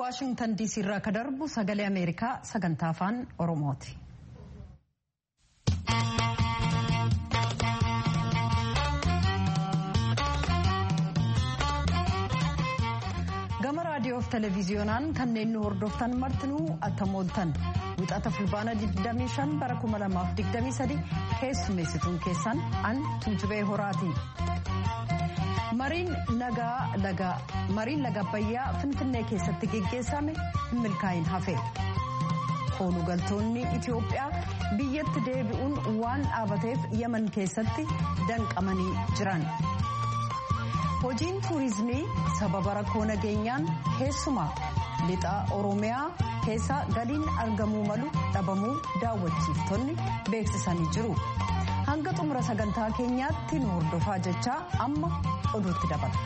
waashingtan diisii irraa ka darbu sagalee ameerikaa sagantaa afaan oromooti. gama raadiyoo fi televiziyoonaan kanneen nu hordoftan martinuu attamooltan wixata fulbaana 25 bara 2023 keessummeessituun keessan an tuujubee horaati. mariin laga abbayyaa finfinnee keessatti geggeessame hin milkaa'in hafe koolugaltoonni itiyoophiyaa biyyatti deebi'uun waan dhaabateef yaman keessatti danqamanii jiran hojiin tuurizimii sababa rakkoo nageenyaan keessumaa lixa oromiyaa keessa galiin argamuu malu dhabamuu daawwachiiftonni beeksisanii jiru. hanga xumura sagantaa keenyaatti nu hordofaa jechaa amma oduutti dabala.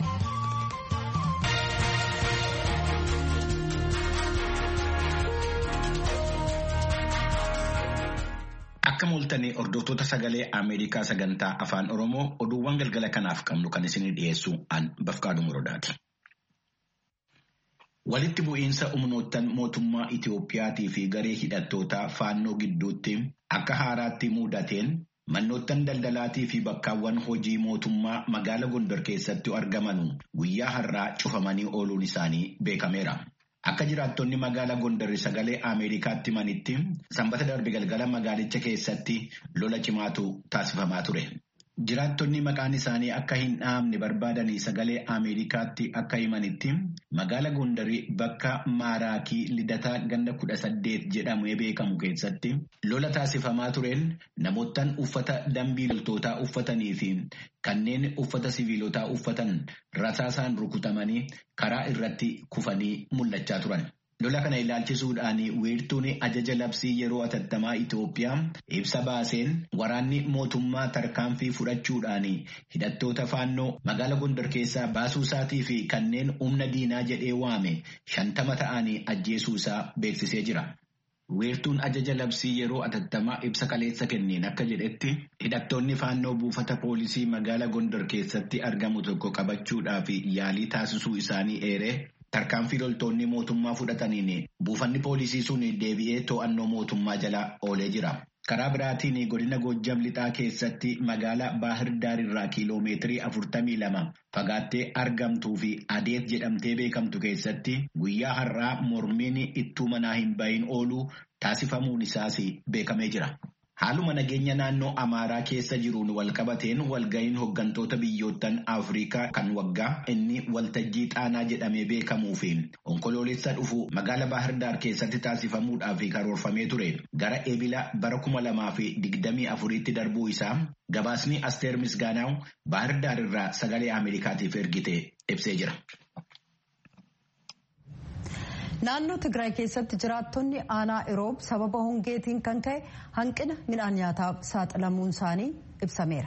Akka mul'atanii hordoftoota sagalee Ameerikaa sagantaa afaan Oromoo oduuwwan galgala kanaaf qabnu kan isinii dhiyeessu an Bafqaaduu Muroodaati. Walitti bu'iinsa humnoottan mootummaa Itiyoophiyaatii fi garee hidhattootaa faannoo gidduutti akka haaraatti mudateen Mannoottan daldalaatii fi bakkaawwan hojii mootummaa magaala Gondor keessatti argaman guyyaa har'aa cufamanii ooluun isaanii beekameera. Akka jiraattonni magaala Gondor sagalee Ameerikaatti himanitti sanbata darbe galgala magaalicha keessatti lola cimaatu taasifamaa ture. Jiraattonni maqaan isaanii akka hin dhahamne barbaadanii sagalee Ameerikaatti akka himanitti magaala Gondarii bakka Maaraakii Lidataa ganda kudha saddeet jedhamee beekamu keessatti lola taasifamaa tureen namoottan uffata dambii loltootaa uffatanii fi kanneen uffata siviilotaa uffatan rasaasaan rukutamanii karaa irratti kufanii mul'achaa turan. Lola kana ilaalchisuudhaan wiirtuun ajaja labsii yeroo atattamaa Itoophiyaa ibsa baaseen waraanni mootummaa tarkaanfii fudhachuudhaan hidhattoota faannoo magaala Gondor keessaa baasuu isaatii fi kanneen humna diinaa jedhee waame shantama ta'anii ajjeesuu isaa beeksisee jira. Wiirtuun ajaja labsii yeroo atattamaa ibsa kaleessa kenneen akka jedhetti hidhattoonni faannoo buufata poolisii magaala Gondor keessatti argamu tokko qabachuudhaaf yaalii taasisuu isaanii eeree. Tarkaanfii loltoonni mootummaa fudhataniin buufanni poolisii sun deebi'ee to'annoo mootummaa jala oolee jira. Karaa biraatiin godina Goojjam lixaa keessatti magaalaa Baahir Daarirraa kiiloomeetirii afurtamii lama fagaattee argamtuu fi adeet jedhamtee beekamtu keessatti guyyaa har'aa mormiin ittuu manaa hin bahin ooluu taasifamuun isaas beekamee jira. Haaluma nageenya naannoo Amaaraa keessa jiruun walqabateen walga'iin hooggantoota biyyoottan Afrikaa kan waggaa inni waltajjii xaanaa jedhamee beekamuu fi onkoloolessa dhufu magaala Baahirdaar keessatti taasifamuudhaaf karoorfamee ture gara eebila bara kuma lamaa fi digdamii afuriitti darbuu isaa gabaasni Asteer Misgaanaaw Baahirdaar irraa sagalee Ameerikaatiif ergite ibsee jira. Naannoo Tigraay keessatti jiraattonni aanaa Iroob sababa hongeetiin kan ka'e hanqina midhaan nyaataaf saaxilamuun isaanii ibsameera.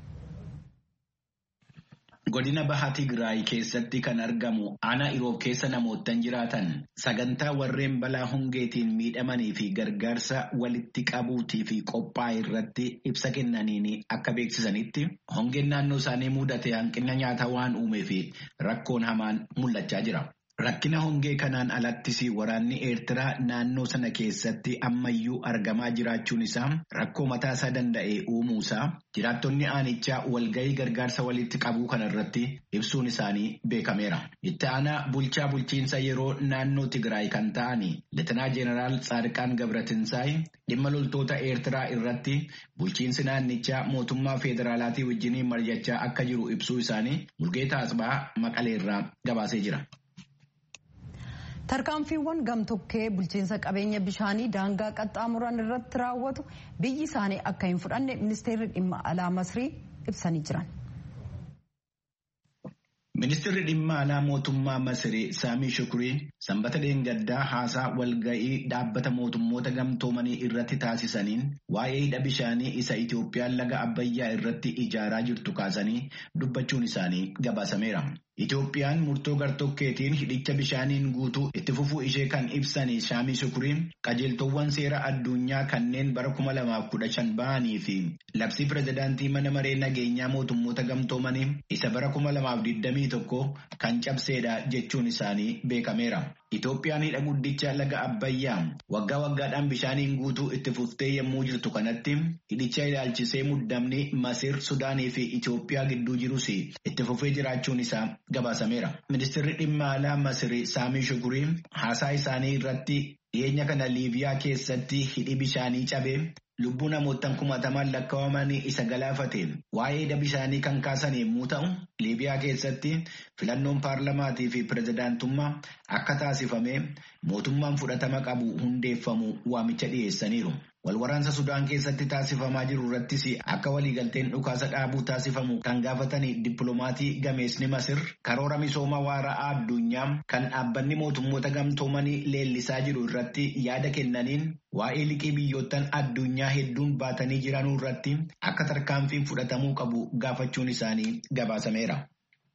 Godina Baha Tigraay keessatti kan argamu aanaa Iroob keessa namoottan jiraatan sagantaa warreen balaa hongeetiin miidhamanii fi gargaarsa walitti qabuutii fi qophaa'e irratti ibsa kennaniin akka beeksisanitti hongeen naannoo isaanii mudate hanqina nyaataa waan uumee fi rakkoon hamaan mul'achaa jira. Rakkina hongee kanaan alattis waraanni Eertiraa naannoo sana keessatti ammayyuu argamaa jiraachuun isaa rakkoo mataa isaa danda'e uumuusaa jiraattonni aanichaa walgahii gargaarsa walitti qabuu kanarratti ibsuun isaanii beekameera. Itti aanaa bulchaa bulchiinsa yeroo naannoo Tigraay kan ta'an Leetinaa Jeenaraal Tsaadiqaan Gabratinsaay dhimma loltoota Eertiraa irratti bulchiinsi naannichaa mootummaa federaalaatii wajjiniin mari'achaa akka jiru ibsuu isaanii Mulgeetaa Asbaa Maqaleerraa gabaasee jira. tarkaanfiiwwan gamtokkee bulchiinsa qabeenya bishaanii daangaa qaxxaamuran irratti raawwatu biyyi isaanii akka hin fudhanne ministeerri dhimma alaa masrii ibsanii jiran. Ministeerri dhimma alaa mootummaa Masirii Saamii Shukurii sanbata dheengaddaa haasaa walga'ii dhaabbata mootummoota gamtoomanii irratti taasisaniin waa'ee hidha bishaanii isa Itoophiyaan laga Abbayyaa irratti ijaaraa jirtu kaasanii dubbachuun isaanii gabaasameera. Itoophiyaan murtoo gartokkeetiin hidhicha bishaaniin guutuu itti fufuu ishee kan ibsan Saamii Shukurii qajeeltowwan seera addunyaa kanneen bara kuma lamaaf kudha shan bahanii fi labsii pirezidaantii mana maree nageenyaa mootummoota gamtoomanii isa bara kuma lamaaf digdamii tokko kan cabseedha jechuun isaanii beekameera. Itoophiyaan hidha guddicha laga Abbayyaa waggaa waggaadhaan bishaaniin guutuu itti fuftee yommuu jirtu kanatti hidhicha ilaalchisee muddamni Masir, Sudaanii fi Itoophiyaa gidduu jirus itti fufee jiraachuun isaa gabaasameera. Ministeerri dhimma alaa Masir Saamii Shukurii haasaa isaanii irratti dhiyeenya kana Liibiyaa keessatti hidhi bishaanii cabee lubbuu namootaan kumatamaan lakkaa'aman isa galaafate waa'ee hidha bishaanii kan kaasan yommuu ta'u liibiyaa keessatti filannoon paarlamaatii fi pirezidaantummaa akka taasifame mootummaan fudhatama qabu hundeeffamu waamicha dhiyeessaniiru. Walwaraansa Sudaan keessatti taasifamaa jiru irrattis akka waliigalteen dhukaasa dhaabuu taasifamu kan gaafatanii dippiloomatii gameesni Masir karoora misooma waara'aa addunyaa kan dhaabbanni mootummoota gamtoomanii leellisaa jiru irratti yaada kennaniin waa'ee liqii biyyoottan addunyaa hedduun baatanii jiranuu irratti akka tarkaanfiin fudhatamuu qabu gaafachuun isaanii gabaasameera.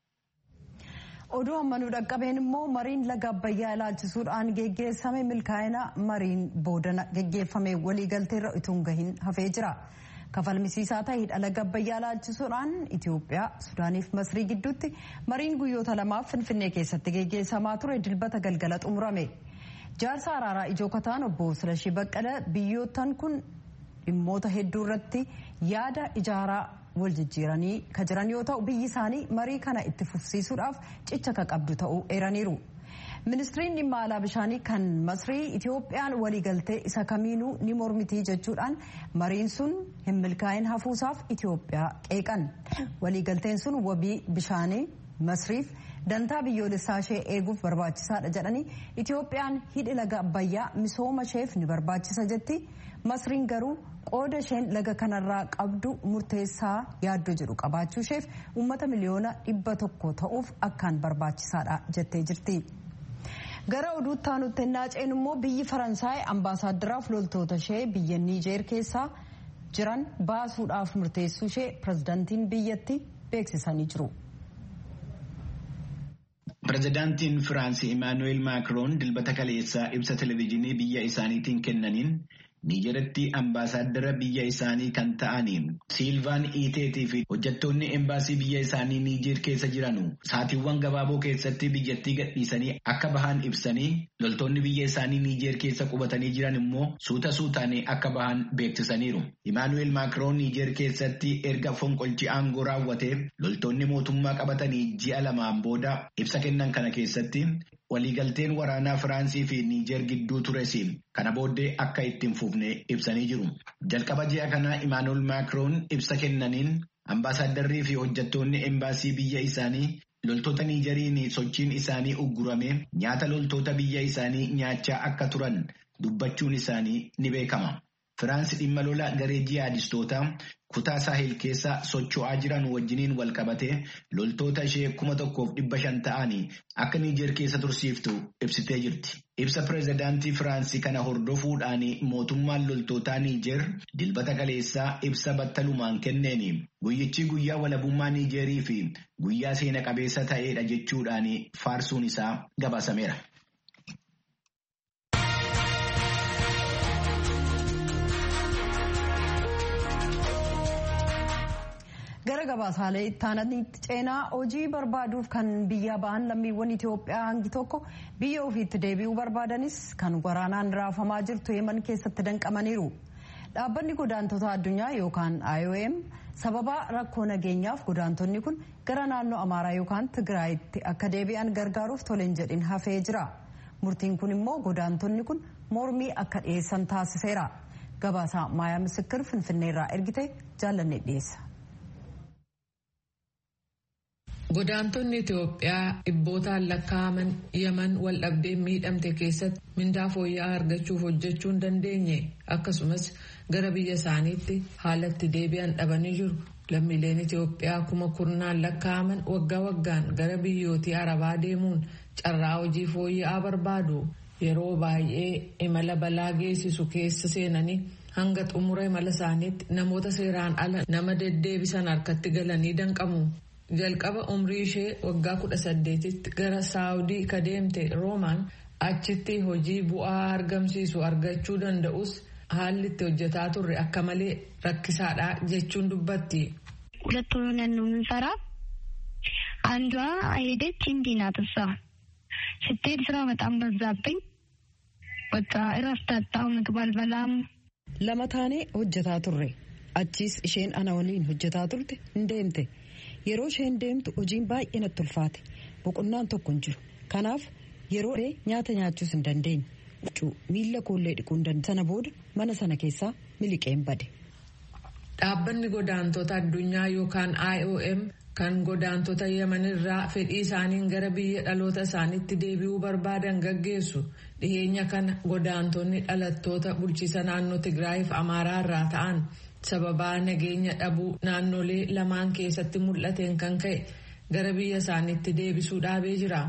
oduu ammanuu dhaqqabeen immoo mariin laga abbayyaa ilaalchisuudhaan geggeessame milkaa'ina mariin boodana geggeeffame waliigalteerra ituun gahin hafee jira kafalmisiisaa ta'e hidha laga abbayyaa ilaalchisuudhaan itiyoophiyaa sudaaniif masrii gidduutti mariin guyyoota lamaaf finfinnee keessatti geggeessamaa ture dilbata galgala xumurame jaarsa araaraa ijoo kataan obbo Silashii Baqqala biyyoottan kun dhimmoota hedduu irratti yaada ijaaraa wal jijjiiranii ka jiran yoo ta'u biyyi isaanii marii kana itti fufsiisuudhaaf cicha ka qabdu ta'uu eeraniiru. ministiriin dhimma alaa bishaanii kan masrii itiyoophiyaan waliigaltee isa kamiinuu ni mormitii jechuudhaan mariin sun hin milkaa'in hafuusaaf itiyoophiyaa qeeqan waliigalteen sun wabii bishaanii masriif dantaa biyyoolessaa ishee eeguuf barbaachisaadha jedhanii itiyoophiyaan hidhi laga abbayyaa misooma isheef ni barbaachisa jetti masriin garuu qooda isheen laga kanarraa qabdu murteessaa yaaddoo jedhu qabaachuu isheef uummata miliyoona dhibba tokko ta'uuf akkaan barbaachisaadha jettee jirti. gara oduutti aanutti naaceen immoo biyyi faransaay ambaasaaddaraaf loltoota ishee biyya niijeer keessaa jiran baasuudhaaf murteessuu ishee pirezidaantiin biyyatti beeksisanii jiru. Pireezidaantiin Firaansii Imaanuweel Maakiroon dilbata kaleessaa ibsa televezyiinii biyya isaaniitiin kennaniin Niijeratti ambaasaaddara biyya isaanii kan ta'aniin Siilvaan Iiteetii fi hojjettoonni embaasii biyya isaanii Niijeer keessa jiranu saatiiwwan gabaaboo keessatti biyyattii gadhiisanii akka bahan ibsanii loltoonni biyya isaanii Niijeer keessa qubatanii jiran immoo suuta suutaanii akka bahan beeksisaniiru. Imaanuweel Maakiroon Niijeer keessatti erga fonqolchi aangoo raawwatee loltoonni mootummaa qabatanii ji'a lamaan booda ibsa kennan kana keessatti waliigalteen waraanaa Firaansii fi Niijeer gidduu tures kana booddee akka ittiin fufne ibsanii jiru. Jalqaba ji'a kana Imaanuweel Maakiroon ibsa kennaniin ambaasaaddarrii fi hojjettoonni embaasii biyya isaanii loltoota Niijeriin sochiin isaanii uggurame nyaata loltoota biyya isaanii nyaachaa akka turan dubbachuun isaanii ni beekama. Firaansi dhimma lola garee jihaadistootaa kutaa saahil keessa socho'aa jiran wajjiniin wal qabatee loltoota ishee kuma tokkoof dhibba shan ta'anii akka Niijeer keessa tursiiftu ibsitee jirti. Ibsa pireezidaantii Firaansii kana hordofuudhaan mootummaan loltootaa Niijeer dilbata kaleessaa ibsa battalumaan kenneeni guyyichi guyyaa walabummaa Niijeerii fi guyyaa seena qabeessa ta'edha jechuudhaan faarsuun isaa gabaasameera. gara gabaasaalee ittaananitti ceenaa hojii barbaaduuf kan biyya ba'an lammiiwwan Itoophiyaa hangi tokko biyya ofiitti deebi'uu barbaadanis kan waraanaan raafamaa jirtu yeman keessatti danqamaniiru. Dhaabbanni godaantota addunyaa yookaan IOM sababa rakkoo nageenyaaf godaantonni kun gara naannoo Amaaraa yookaan Tigraayitti akka deebi'an gargaaruuf toleen jedhin hafee jira. Murtiin kun immoo godaantonni kun mormii akka dhiyeessan taasiseera. Gabaasaa Maayaa Misikir Finfinneerraa ergite jaallanne dhiyeessa. Godaantonni Itoophiyaa dhibbootaan lakkaa'aman Yaman wal dhabdeen miidhamte keessatti mindaa fooyya'aa argachuuf hojjechuu hin dandeenye akkasumas gara biyya isaaniitti haalatti deebi'an dhabanii jiru. Lammiileen Itoophiyaa kuma kurnaan lakkaa'aman waggaa waggaan gara biyyootii Arabaa deemuun carraa hojii fooyya'aa barbaadu. Yeroo baay'ee imala balaa geessisu keessa seenanii hanga xumura imala isaaniitti namoota seeraan ala nama deddeebisan harkatti galanii danqamu. jalqaba umrii ishee waggaa kudha saddeetitti gara saawudii ka deemte roomaan achitti hojii bu'aa argamsiisu argachuu danda'us haalli itti hojjetaa turre akka malee rakkisaadha jechuun dubbatti. ሁለት ሆነን ነው የምንሰራ አንዷ ሄደች እንዲህ ናት እሷ ስትሄድ ስራ በጣም በዛብኝ። በቃ እረፍት አጣሁ። ምግብ አልበላም። lama taanee hojjetaa turre achiis isheen ana waliin hojjetaa turte hin deemte yeroo isheen deemtu hojiin baay'ee natti ulfaate boqonnaan tokko hin jiru kanaaf yeroo nyaata nyaachuus hin dandeenye miila koollee dhiquu hin dandeenye sana booda mana sana keessaa miliqeen bade. Dhaabbanni godaantota addunyaa yookaan IOM kan godaantota yemanirraa fedhii isaaniin gara biyya dhaloota isaaniitti deebi'uu barbaadan gaggeessu dhiheenya kana godaantonni dhalattoota bulchiisa naannoo Tigraayiif Amaaraa irraa ta'an sababaa nageenya dhabuu naannolee lamaan keessatti mul'ateen kan ka'e gara biyya isaaniitti deebisuu dhaabee jira.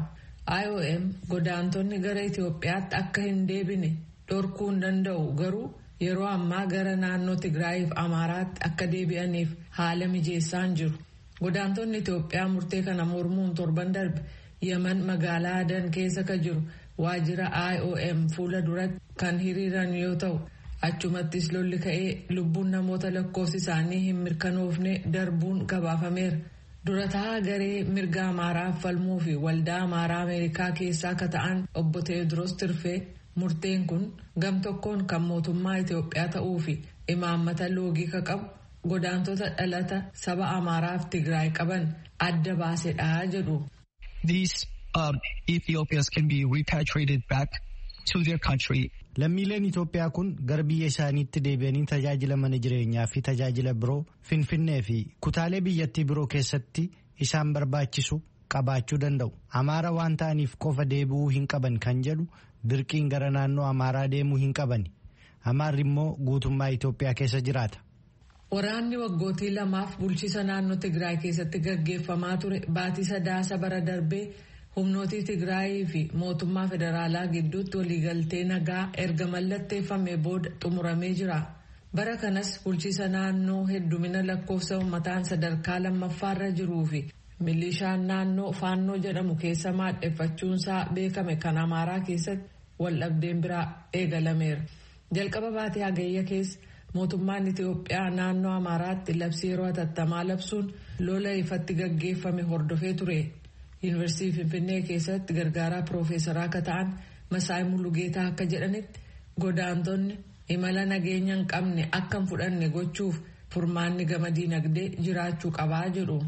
IOM godaantonni gara Itoophiyaatti akka hin deebine dhorkuu hin danda'u garuu yeroo ammaa gara naannoo Tigraayiif Amaaraatti akka deebi'aniif haala mijeessaan jiru. Godaantonni Itoophiyaa murtee kana mormuun torban darbe Yemen magaalaa Adan keessa ka jiru waajjira IOM fuula duratti kan hiriiran yoo ta'u achumattis lolli ka'ee lubbuun namoota lakkoofsi isaanii hin mirkanoofne darbuun gabaafameera. Durataa garee mirga Amaaraa falmuu fi waldaa Amaaraa Ameerikaa keessaa akka ta'an obbo Teediroos Tirfee murteen kun gam tokkoon kan mootummaa Itoophiyaa ta'uu fi imaammata loogii ka qabu godaantota dhalata saba Amaaraaf Tigraay qaban adda baasedha jedhu. These um, Ethiopians can be repatriated back to their country. Lammiileen Itoophiyaa kun gara biyya isaaniitti deebi'anii tajaajila mana jireenyaa fi tajaajila biroo Finfinnee fi kutaalee biyyattii biroo keessatti isaan barbaachisu qabaachuu danda'u. Amaara waan ta'aniif qofa deebi'uu hin qaban kan jedhu dirqiin gara naannoo Amaaraa deemuu hin qabani. Amaarri immoo guutummaa Itoophiyaa keessa jiraata. Waraanni waggootii lamaaf bulchiisa naannoo Tigraay keessatti gaggeeffamaa ture baatii sadaasa bara darbee humnootii Tigraayii fi mootummaa federaalaa gidduutti waliigaltee nagaa erga mallatteeffame booda xumuramee jira. Bara kanas bulchiisa naannoo heddumina lakkoofsa uummataan sadarkaa lammaffaarra jiruu fi milishaan naannoo faannoo jedhamu keessa maadheffachuunsaa beekame kan Amaaraa keessatti waldhabdeen biraa eegalameera. Jalqaba baatee hagayya keessa mootummaan Itiyoophiyaa naannoo Amaaraatti labsii yeroo hatattamaa labsuun lola ifatti gaggeeffame hordofee ture. Yuunivarsiitii Finfinnee keessatti gargaaraa piroofeesaraa akka ta'an Masaay Mulugeetaa akka jedhanitti godaantonni imala nageenya hin qabne akka hin fudhanne gochuuf furmaanni gama diinagdee jiraachuu qabaa jedhu.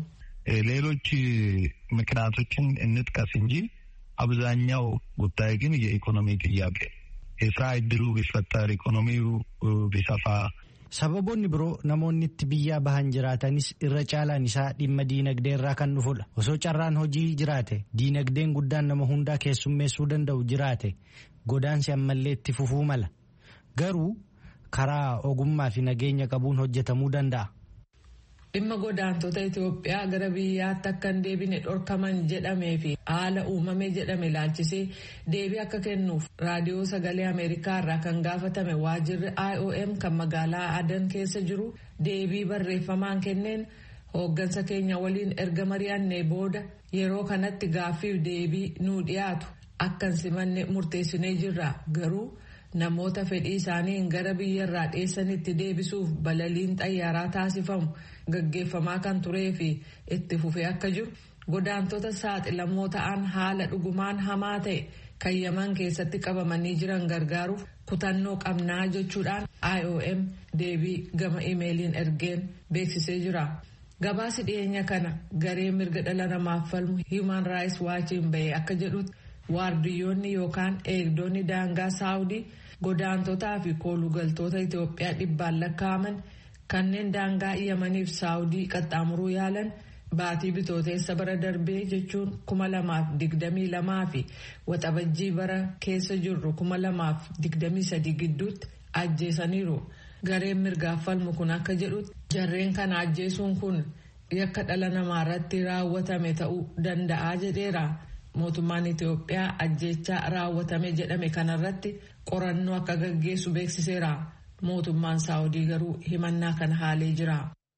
ሌሎች ምክንያቶችን እንጥቀስ እንጂ አብዛኛው ጉዳይ ግን የኢኮኖሚ ጥያቄ የስራ እድሉ ቢፈጠር ኢኮኖሚው ቢሰፋ Sababoonni biroo namoonni itti biyyaa bahan jiraatanis irra caalaan isaa dhimma diinagdee irraa kan dhufudha. Osoo carraan hojii jiraate diinagdeen guddaan nama hundaa keessummeessuu danda'u jiraate godaansi ammallee itti fufuu mala. Garuu karaa ogummaa fi nageenya qabuun hojjetamuu danda'a. Dhimma godaantota Itoophiyaa gara biyyaatti akka hin deebine dhorkaman jedhamee fi haala uumame jedhame ilaalchisee deebii akka kennuuf raadiyoo sagalee Ameerikaa irraa kan gaafatame waajirri IOM kan magaalaa Adan keessa jiru deebii barreeffamaan kenneen hooggansa keenya waliin erga mari'annee booda yeroo kanatti gaaffiif deebii nuu dhiyaatu akka hin simanne murteessinee jirra garuu. namoota fedhii isaaniin gara biyyarraa dheessanitti deebisuuf balaliin xayyaaraa taasifamu gaggeeffamaa kan turee fi itti fufee akka jiru godaantota saaxilamoo ta'an haala dhugumaan hamaa ta'e kan yaman keessatti qabamanii jiran gargaaruuf kutannoo qabnaa jechuudhaan IOM deebii gama imeeliin ergeen beeksisee jira. Gabaasi dhiyeenya kana garee mirga dhala namaaf falmu Human Rights Watchiin bahee akka jedhutti waardiyyoonni yookaan eegdonni daangaa saawudii godaantotaa fi koolugaltoota Itoophiyaa dhibbaan lakkaa'aman kanneen daangaa yamaniif saawudii qaxxaamuruu yaalan baatii bitooteessa bara darbee jechuun kuma lamaaf digdamii lamaa fi waxabajjii bara keessa jirru kuma lamaaf digdamii sadii gidduutti ajjeesaniiru. Gareen mirgaaf falmu kun akka jedhutti jarreen kana ajjeesuun kun yakka dhala namaa irratti raawwatame ta'uu danda'a jedheera. mootummaan Itoophiyaa ajjechaa raawwatame jedhame kanarratti qorannoo akka gaggeessu beeksiseera. Mootummaan Saawudii garuu himannaa kana haalee jira.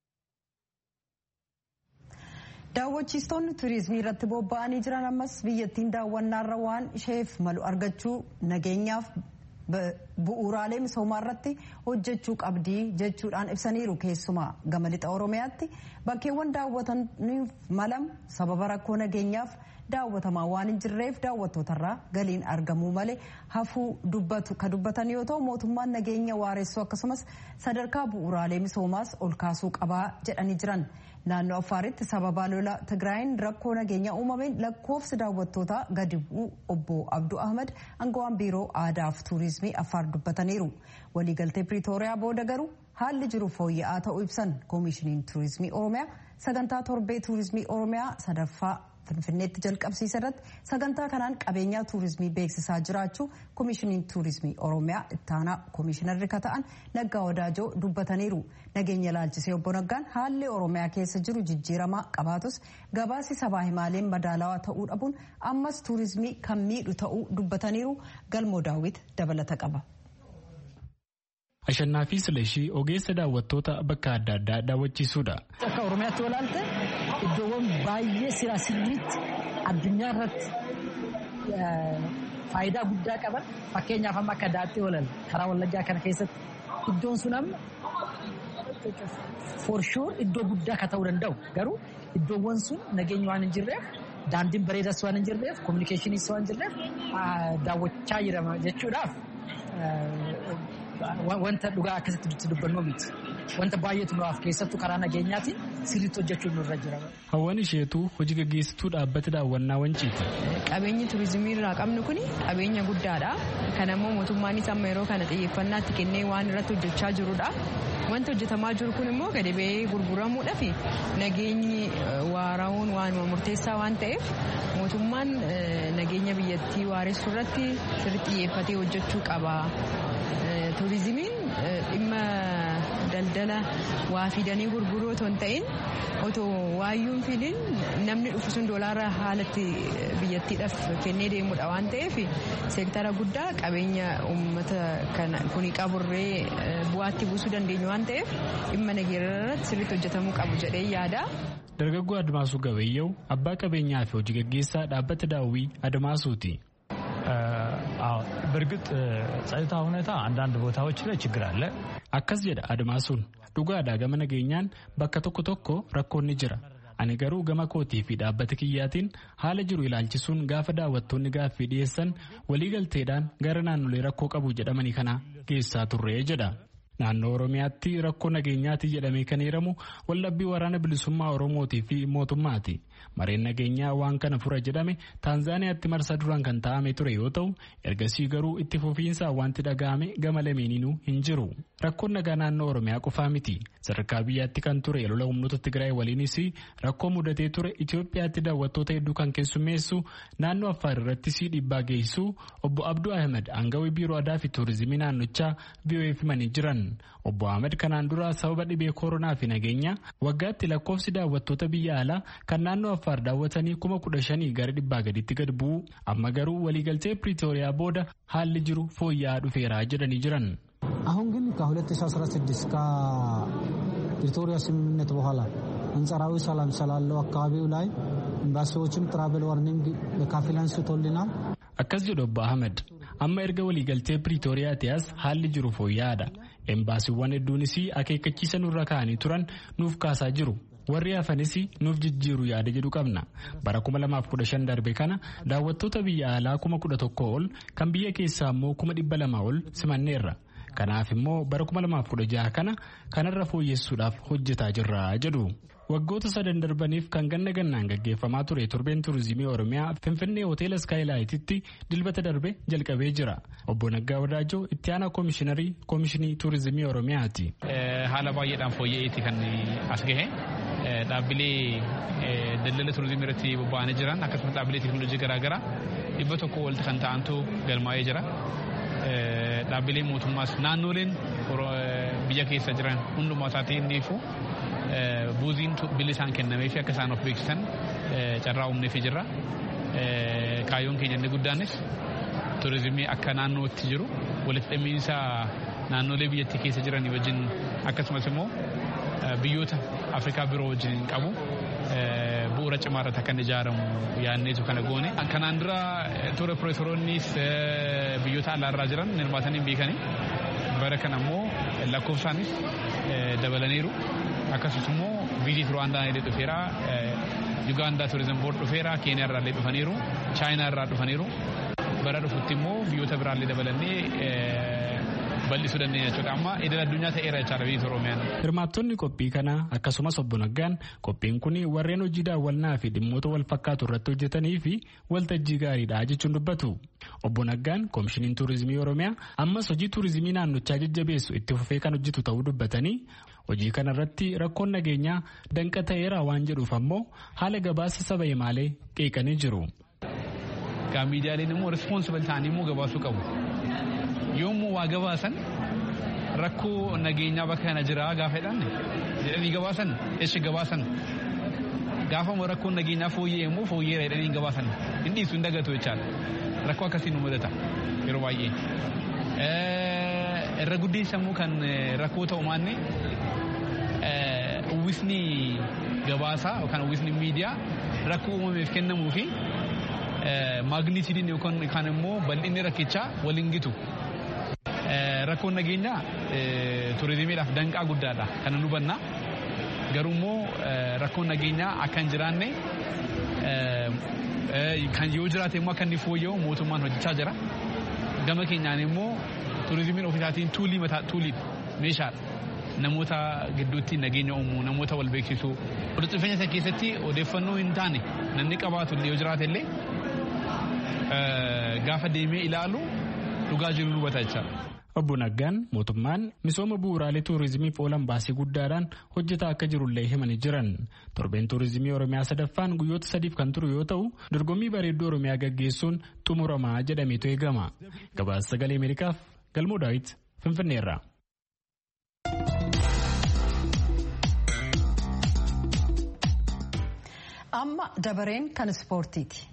Daawwachiistoonni turizimii irratti bobba'anii jiran ammas biyyattiin daawwannaarra waan isheef malu argachuu nageenyaaf bu'uuraalee misoomaa irratti hojjechuu qabdii jechuudhaan ibsaniiru keessumaa gama lixa oromiyaatti bakkeewwan daawwataniif malam sababa rakkoo nageenyaaf daawwatamaa waan hin jirreef daawwattootarraa galiin argamuu malee hafuu dubbatu ka dubbatan yoo ta'u mootummaan nageenya waaressuu akkasumas sadarkaa bu'uuraalee misoomaas ol kaasuu qabaa jedhanii jiran naannoo affaaritti sababa lola tigraayin rakkoo nageenya uumameen lakkoofsi daawwattootaa gadi bu'uu obbo abduu ahmad angawaan biiroo aadaaf tuurizimii affaar dubbataniiru waliigaltee piriitooriyaa booda garuu haalli jiru fooyya'aa ta'uu ibsan koomishiniin tuurizimii oromiyaa sagantaa torbee tuurizimii oromiyaa sadaffaa finfinneetti jalqabsiisa irratti sagantaa kanaan qabeenyaa tuurizimii beeksisaa jiraachuu koomishiniin tuurizimii oromiyaa ittaanaa koomishinarri ka ta'an naggaa wadaajoo dubbataniiru nageenya laalchisee obbo naggaan haalli oromiyaa keessa jiru jijjiiramaa qabaatus gabaasi sabaa himaaleen madaalawaa ta'uu dhabuun ammas tuurizimii kan miidhu ta'uu dubbataniiru galmoo daawwit dabalata qaba. Ashannaa fi Silashii ogeessa daawwattoota bakka adda addaa daawwachiisuudha. Akka Oromiyaatti olaalte iddoowwan baay'ee siraa sirriitti addunyaa irratti faayidaa guddaa qaban fakkeenyaaf amma akka daatti oolan karaa wallaggaa kana keessatti iddoon sun amma for sure iddoo guddaa akka ta'uu danda'u garuu iddoowwan sun nageenyi waan hin jirreef daandiin bareedas waan hin jirreef kominikeeshiniis waan hin jirreef daawwachaa jirama jechuudhaaf wanta dhugaa akkasitti dubbannu miti. Wanta baay'eetu nuuf keessattuu karaa nageenyaatiin sirriitti hojjechuun nurra jira. Hawwan isheetuu hojii gaggeessituu dhaabbata daawwannaa wanciiti. Qabeenyi turizimii irraa qabnu kun qabeenya guddaadha. Kan ammoo mootummaanis amma yeroo kana xiyyeeffannaatti kennee waan irratti hojjechaa jirudha. Wanti hojjetamaa jiru kun immoo gadi ba'ee gurguramuudhaaf nageenyi waara'uun waanuma murteessaa waan ta'eef mootummaan nageenya biyyattii waaressuu irratti sirriitti xiyyeeffatee hojjechuu qaba. Turizimiin dhimma daldala waa fidanii gurguruu otoo hin ta'in otoo waayyuun fidin namni dhufu sun doolaara haalatti biyyattiidhaaf kennee deemudha waan ta'eef seektara guddaa qabeenya uummata kuni qaburree bu'aatti buusuu dandeenyu waan ta'eef dhimma nageenya irratti sirriitti hojjetamuu qabu jedhee yaada. Dargaggoo Admaasuu Gabayyaw abbaa qabeenyaa fi hojii gaggeessaa dhaabbata daawwii Admaasuuti. በእርግጥ ጸጥታ ሁኔታ አንዳንድ ቦታዎች ላይ ችግር አለ። akkas jedha admaasuun dhugaadhaa gama nageenyaan bakka tokko tokko rakkoon ni jira ani garuu gama kootii fi dhaabbata kiyyaatiin haala jiru ilaalchisuun gaafa daawwattoonni gaaffii dhiyeessan waliigalteedhaan gara naannolee rakkoo qabu jedhamanii kana geessaa turree jedha. Naannoo Oromiyaatti rakkoo nageenyaati jedhamee kan himamu waldhabbii waraana bilisummaa Oromootii fi mootummaati. Mareen nageenyaa waan kana fura jedhame Taanzaaniyaatti marsaa duraan kan taa'ame ture yoo ta'u ergasii garuu itti fufiinsaan wanti dhaga'ame gama lameeninuu hin jiru. Rakkoon nagaa naannoo Oromiyaa qofaa miti. Sadarkaa biyyaatti kan ture lola humnoota Tigraay waliinis rakkoo mudatee ture Itoophiyaatti daawwattoota hedduu kan keessummeessu naannoo Affaar irrattis dhiibbaa geessisu obbo Abduu Ahmed aangawii biiroo aadaa fi tuurizimii naannochaa VOA'f himanii jiran. Obbo Ahmed kanaan dura sababa dhibee koronaa fi nageenya waggaatti lakkoofsi daawwattoota biyya alaa kan naannoo Affaar daawwatanii kuma kudha shanii gara dhibbaa gaditti gad bu'u amma garuu waliigaltee Piriitooriyaa booda haalli jiru fooyya'aa dhufeeraa jedhanii jiran. አሁን ግን ከ2016 ከፕሪቶሪያ ስምምነት በኋላ አንጻራዊ ሰላም ስላለው አካባቢው ላይ ኤምባሲዎችም ትራቨል ዋርኒንግ በከፊል አንስቶልናል። akkas jedhu obbo Ahmed amma erga waliigaltee Piriitooriyaati as haalli jiru fooyya'aadha. Embaasiiwwan hedduunis akeekkachiisa nurra kaa'anii turan nuuf kaasaa jiru. warri hafanis nuuf jijjiiru yaada jedhu qabna bara 2015 darbe kana daawwattoota biyya alaa 1100 ol kan biyya keessaa immoo 200 ol simanneerra kanaaf immoo bara 2016 kana kanarra fooyyessuudhaaf hojjetaa jirra jedhu. waggoota sadan darbaniif kan ganna gannaan gaggeeffamaa ture torbeen turizimii oromiyaa finfinnee hoteela skaayilaayititti dilbata darbe jalqabee jira obbo Naggaa Wadaajoo itti aanaa koomishiinarii koomishinii turizimii oromiyaati. haala baay'eedhaan fooyya'eeti kan as gahe dhaabbilee daldala turizimii irratti bobba'anii jiran akkasumas dhaabbilee teekinooloojii garaagaraa dhibba tokko walitti kan ta'antu galmaa'ee jira. Dhaabbilee mootummaas naannoleen biyya keessa jiran hundumaa isaatii inni ifu buuziin billi isaan kennamee fi akka isaan of beeksisan carraa uumneefii jirra. Kaayyoon keenya inni guddaanis turizimii akka naannootti jiru walitti dhimmiinsa naannolee biyyattii keessa jiranii wajjin akkasumas immoo biyyoota Afrikaa biroo wajjin qabu bu'uura cimaa irratti akka inni ijaaramu yaadneetu kana goone. Kanaan dura ture piroofeesoroonnis biyyoota alaarraa jiran hirmaatanii hin beekanii bara kana immoo lakkoofsaanis dabalaniiru. Akkasumas immoo viizit Ruwaandaan illee dhufeera. Yugaandaa turizim boord dhufeera. Keeniyaa irraa illee dhufaniiru. Chaayinaa irraa dhufaniiru. Bara dhufutti immoo biyyoota biraallee dabalannee bal'isuu dandeenya jechuudha. Amma idil addunyaa ta'eera jechaadha biyyi Oromiyaan. Hirmaattonni qophii kanaa akkasumas obbo Naggaan qophiin kun warreen hojii daawwannaa fi dhimmoota wal fakkaatu irratti hojjetanii fi waltajjii gaariidha jechuun dubbatu. Obbo Naggaan koomishiniin tuurizimii Oromiyaa ammas hojii tuurizimii naannochaa jajjabeessu itti fufee kan hojjetu ta'uu dubbatanii hojii kana irratti rakkoon nageenyaa danqa ta'eera waan jedhuuf ammoo haala gabaasa saba himaalee qeeqanii jiru. Miidiyaaleen immoo rispoonsibal ta'anii immoo gabaasuu qabu. yommuu waa gabaasan rakkoo nageenyaa bakka kana jira gaafa jedhan jedhanii gabaasan eessa gabaasan gaafa rakkoon nageenyaa fooyyee immoo fooyyeera jedhanii gabaasan hin dhiisu hin dagatu jechaadha rakkoo akkasii nu mudata yeroo baay'ee. Irra guddeessa immoo kan rakkoo ta'u maanne uwwisni gabaasaa yookaan uwwisni miidiyaa rakkoo uumameef kennamuu fi maagniitiidiin yookaan immoo bal'inni rakkichaa waliin gitu. rakkoon nageenyaa turizimiidhaaf danqaa guddaadha kan nu hubanna garuu immoo rakkoon nageenyaa akka hin jiraanne kan yoo jiraate immoo akka inni fooyya'u mootummaan hojjechaa jira gama keenyaan immoo turizimiin ofiisaatiin tuulii mataa tuulii meeshaadha namoota gidduutti nageenya uumuu namoota wal beeksisuu walitti dhufeenya isa keessatti odeeffannoo hin taane namni qabaatu yoo jiraate illee gaafa deemee ilaalu dhugaa jiru nu hubata jechaadha. Obbo Naggaan mootummaan misooma bu'uuraalee tuurizimiif oolan baasii guddaadhaan hojjetaa akka jirullee himanii jiran. Torbeen tuurizimii Oromiyaa sadaffaan guyyoota sadiif kan turu yoo ta'u dorgommii bareedduu Oromiyaa gaggeessuun xumuramaa jedhameetu eegama. Gabaasa sagalee Ameerikaaf Galmoo Daawit Finfinneerra. Amma dabareen kan ispoortiiti.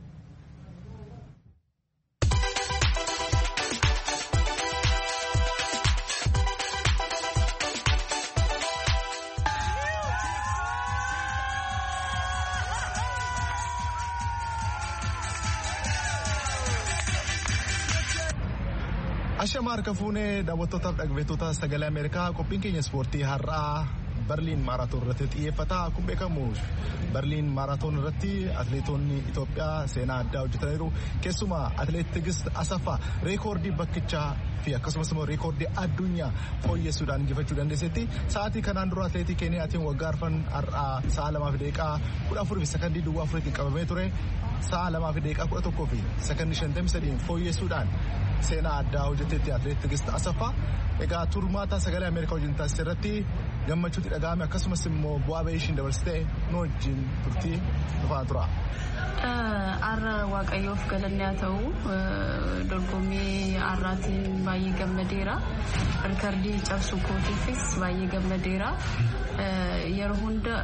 Ashama harka fuunee daawwattootaaf dhaggeeffattoota sagalee Ameerikaa qophiin keenya ispoortii har'aa Berliin maaraatoon irratti xiyyeeffata. Akkuma beekamu Berliin maaraatoon irratti atileetonni Itoophiyaa seenaa addaa hojjetaniiru. Keessumaa atileet Tigist Asaffaa reekoordii bakkichaa fi akkasumas immoo reekoordii addunyaa fooyyessuudhaan injifachuu dandeessetti. Sa'aatii kanaan dura atileetii Keeniyaatiin waggaa arfan har'aa sa'a lamaa fi daqiiqaa kudha afurii fi sakandii duwwaa afuriitiin qabamee ture. Sa'a lamaa fi daqiiqaa kudha tokkoo fi sakandii shantamii sadiin fooyyessuudhaan seenaa addaa hojjeteetti atileet Tigist Asaffaa. Egaa turmaata sagalee Ameerikaa wajjin taasise irratti gammachuutti dhaga'ame akkasumas immoo bu'aa bahii ishiin dabarsitee nu wajjin turtii dhufaa tura. Har'a Waaqayyoof galanni haa ta'u dorgommii har'aatiin baay'ee gammadeera. Rikardii cabsuu kootiifis baay'ee gammadeera. Yeroo hunda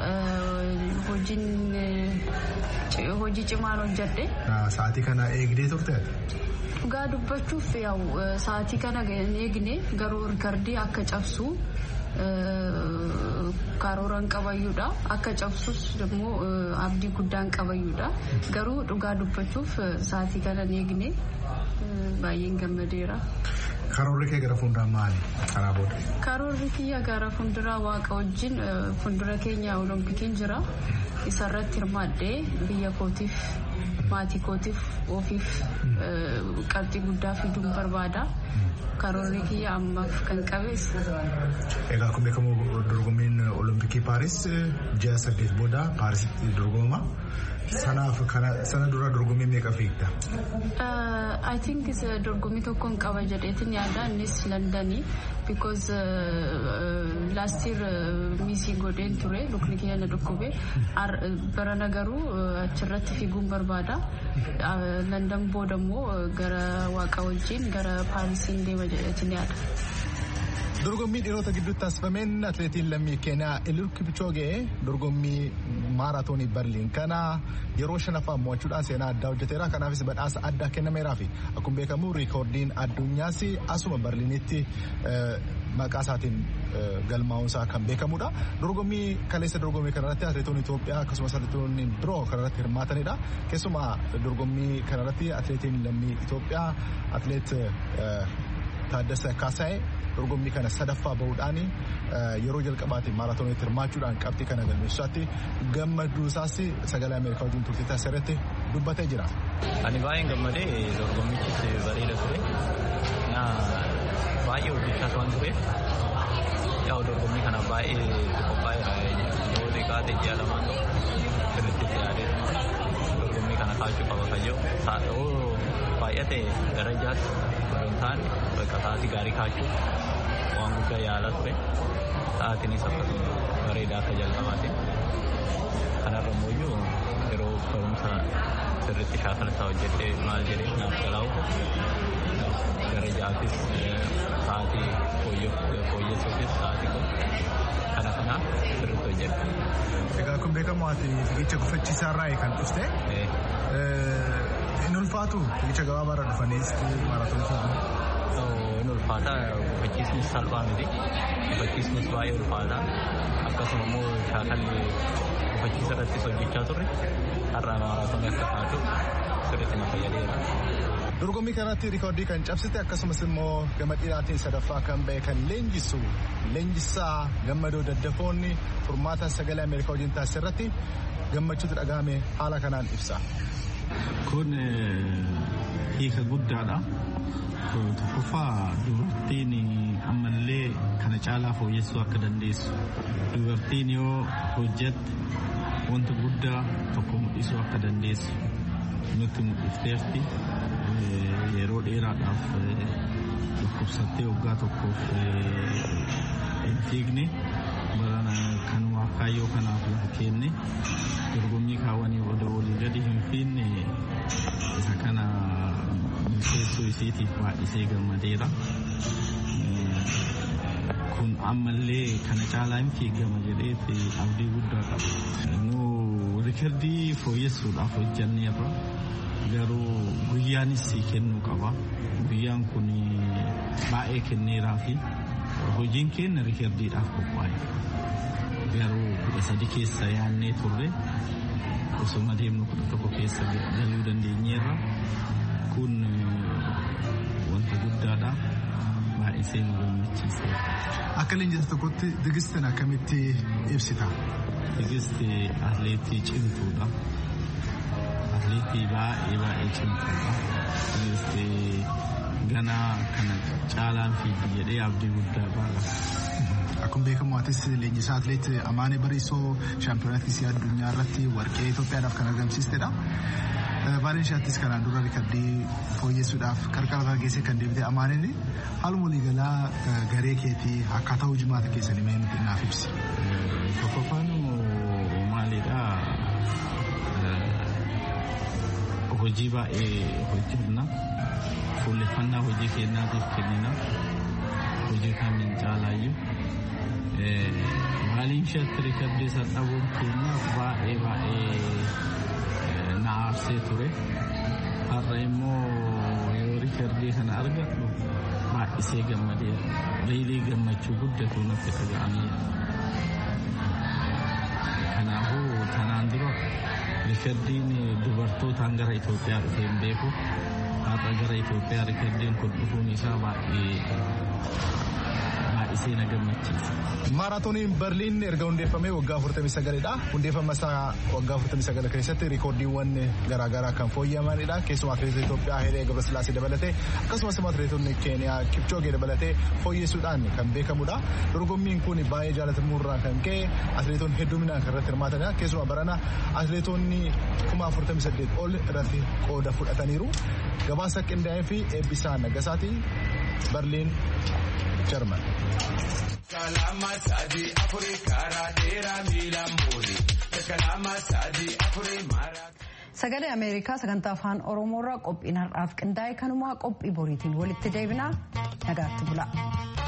hojii cimaan hojjedhe. Sa'aatii kana eegdee turte? Dhugaa dubbachuuf sa'aatii kana eegne garuu rikardii akka cabsu karooraan qabayyuudha. Akka cabsus immoo abdii guddaan qabayyuudha. Garuu dhugaa dubbachuuf sa'aatii kana eegne baay'een gammadeera. Karoorri kee gara fuulduraa maali? Karaa booda. Karoorri kiyya gara fuulduraa waaqa wajjin fuuldura keenya oloompikiin jira. Isarratti hirmaadhee biyya kootiif maatii kootiif ofiif qabxii guddaa fiduun barbaada. Karoorri kiyya ammaaf kan qabees. Egaa akkuma beekamu dorgommiin olompikii Paaris ji'a saddeet booda Paarisitti dorgomama. Sanaaf sana dura dorgommii meeqa fiigda? I think dorgommii tokkoon qaba jedheetin yaada innis Londanii because last year miisii godheen ture lukni kiyya na dhukkube barana garuu achirratti fiiguun barbaada. London booda immoo gara waaqa wajjin gara Paarisiin deema jedheetin yaada. Dorgommii dhiirota gidduutti taasifameen atileetiin lammii Keeniyaa Eliud Kipchoge dorgommii maaraatoonii Berliin kana yeroo shanaffaa mo'achuudhaan seenaa addaa hojjeteera. Kanaafis badhaasa addaa kennameeraa fi akkuma beekamu riikoordiin addunyaas asuma Berliinitti maqaa isaatiin galmaa'uunsaa kan beekamudha. Dorgommii kaleessa dorgommii kanarratti atileetonni Itoophiyaa akkasumas atileetonni biroo kanarratti hirmaatanidha. Keessumaa dorgommii kanarratti atileetiin lammii Itoophiyaa atileet Taaddasa Kaasaayee dorgommii kana sadaffaa bahuudhaan yeroo jalqabaatiin maaraatooniitti hirmaachuudhaan qabxii kana galmeessaatti gammaduu isaas sagalee Ameerikaa wajjin turtii taasisarratti dubbatee jira. Ani baay'een gammadee dorgommichis bareeda ture. Baay'ee hojjechaa waan tureef yaa'u dorgommii kana baay'ee qophaa'eera. Yoo xiqqaate ji'a lamaan sirriitti itti yaadee dorgommii kana kaachuu qaba kayyoo saa'oo baay'ate gara jaatti hin taane bakka sa'aatii gaarii kaachuu waan guddaa yaalaa ture. Sa'aatiinis akkasuma bareedaa akka jalqabaatiin. Kanarra immoo yeroo barumsa sirriitti shaakala isaa hojjedhee maal jedhee naaf galaa'u gara ja'aafis sa'aatii fooyyessuufis sa'aatii kun kana kanaaf sirriitti hojjedhe. Egaa kun beekamu ati fiigicha gufachiisaa irraa kan dhufte. Inni ulfaatu fiigicha gabaabaarra dhufanii maaraatoonii fiiguu. Inni ulfaata gufachiisnis salphaa miti. Gufachiisnis baay'ee ulfaata. Akkasuma immoo shaakalli gufachiisa irrattis hojjechaa turre har'a maaraatoonii akka taatu sirriitti na fayyadeera. Dorgommii kanatti rikoordii kan cabsite akkasumas immoo gama dhiiraatiin sadaffaa kan ba'e kan leenjisu leenjisaa gammadoo daddafoonni furmaata sagalee Ameerikaa wajjin taasise irratti gammachuutu dhagahame haala kanaan ibsa. Kun hiika guddaadha. Tokkoffaa dubartiin ammallee kana caalaa fooyyessuu akka dandeessu. Dubartiin yoo hojjette wanta guddaa tokko mul'isuu akka dandeessu nutti mul'ifteerti. Yeroo dheeraadhaaf dhukkubsattee waggaa tokkoof hin fiigne barana kan waaqayyoo kanaaf lafa kenne dorgommii kaawwanii oda olii gadi hin fiinne isa kana milkeessuu isiitiif baay'isee gammadeera. Kun ammallee kana caalaa hin fiigama jedheeti abdii guddaa qaba. Nu rikardii fooyyessuudhaaf hojjanneerra. garuu guyyaanis sii kennuu qaba. Guyyaan kun baay'ee kenneeraa fi hojiin keenya rikardiidhaaf qophaa'e. Garuu kudha sadi keessa yaannee turre osuma deemnu kudha tokko keessa galuu dandeenyeerra. Kun wanta guddaadha. Baay'isee nu gammachiise. Akka leenjisa tokkotti tigistiin akkamitti ibsita? Tigisti atleetii cimtuudha. atleetii baay'ee baay'ee cimtuudha. Tigistii gana kana caalaan fiigi jedhee abdii guddaa qaba. Akkuma beekamu atis leenjisaa atleet Amaanee Bariisoo shaampiyoonaa kiisii addunyaa irratti warqee Itoophiyaadhaaf kan argamsiistedha. Baay'een ishaattis kanaan dura rikardii fooyyessuudhaaf qarqara geessee kan deebite Amaaneen haaluma waliigalaa garee keetii akkaataa hojimaata keessanii mee nuti naaf ibsi. Tokkoffaan maalidhaa hojii baay'ee hojjenna fuulleffannaa hojii keenyaatiif kennina hojii kamiin caalaayyuu maaliin shatti rikardii isa dhabuun keenya baay'ee baay'ee na aarsee ture har'a immoo yoo rikardii kana argadhu baay'isee gammadeera reelii gammachuu guddatu natti dhaga'ameera kanaafuu tanaan dura rikardiin dubartootaan gara Itoophiyaa dhufee hin beeku. Har'a gara Itoophiyaa rikardiin kun dhufuun isaa baay'ee baay'isee na gammachiisa. Maaraatooniin Berliin erga hundeeffamee waggaa 49dha. Hundeeffama isaa waggaa 49 keessatti rikoordiiwwan garaagaraa kan fooyya'amanidha. Keessumaa atileetota Itoophiyaa Hayilee Gabrasillaasee dabalatee akkasumas atileetonni Keeniyaa Kipchoogee dabalatee fooyyessuudhaan kan beekamudha. Dorgommiin kun baay'ee jaalatamurraa kan ka'e atileetonni hedduminaan kan irratti hirmaatanidha. Keessumaa barana atileetonni kuma 48 ol irratti qooda fudhataniiru. Gabaasa qindaa'ee fi eebbisaa Nagasaati Berliin Jarman. Kalama sadi afuri kara dera miila muuri. Kalama sadi afuri mara. Sagalee Ameerikaa sagantaa afaan Oromoorraa qophiin har'aaf qindaa'e kanumaa qophii boriitiin walitti deebinaa nagaatti bula.